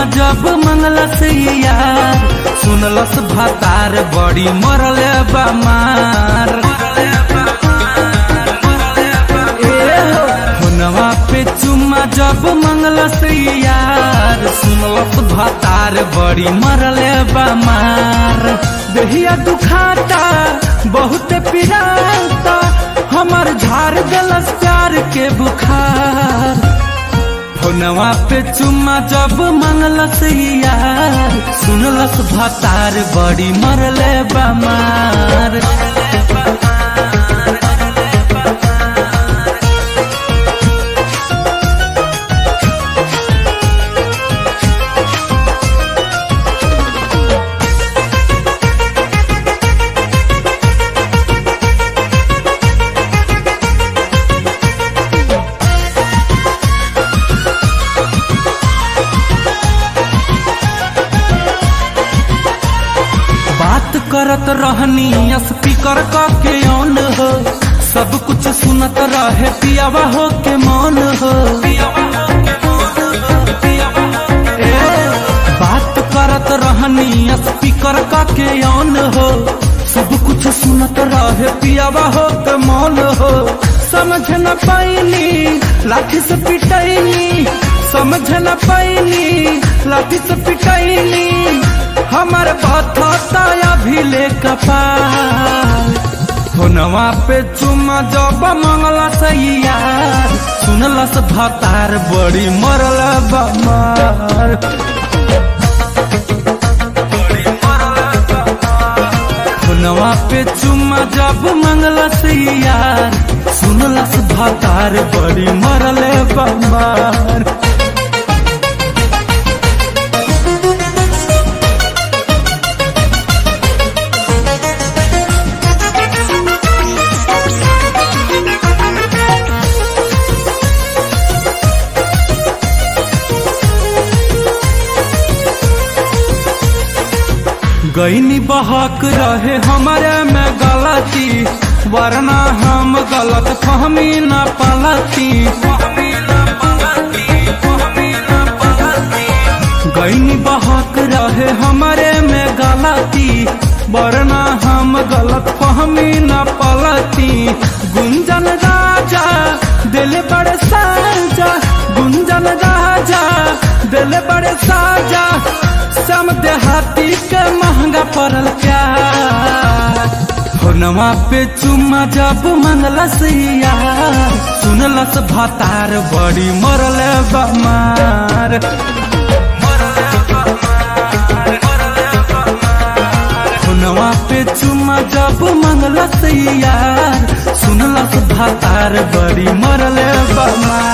जब मंगलस यार सुनलस भातार बड़ी मरल बमार हुनवा पे चुम्मा जब मंगलस यार सुनलस भातार बड़ी मरल बमार दहिया दुखाता बहुत पिराता हमर झाड़ गलस प्यार के बुखार फोनवा पे चुम्मा जब मंगलस यार सुनलस भातार बड़ी मरले बमार बात करत रहनी स्पीकर क के ऑन हो सब कुछ सुनत रहे पियावा हो के मौन हो ए, बात करत रहनी स्पीकर क के ऑन हो सब कुछ सुनत रहे पियावा हो के मौन हो समझ न पाइनी लाठी से पिटैनी समझ न पाइनी लाठी से पिटैनी हमर बथता अभी ले कपाल फोनवा पे चुम्मा जब मंगला यार सुनलस भतार बड़ी मरल बमार फोनवा पे चुम्मा जब मंगलस यार सुनलस भतार बड़ी मरल बमार गईनी बहक रहे हमारे में गलती वरना हम गलत फहमी न पलती गईनी बहक रहे हमारे में गलती वरना हम गलत फहमी न पलती गुंजन राजा दिल बड़े साजा गुंजन राजा दिल बड़े साजा सम देहाती के महंगा पड़ल प्यार फोनवा पे चुम्मा जब मंगलस यार सुनलस भातार बड़ी मरल बमार फोनवा पे चुम्मा जब मंगलस यार सुनलस भातार बड़ी मरल बमार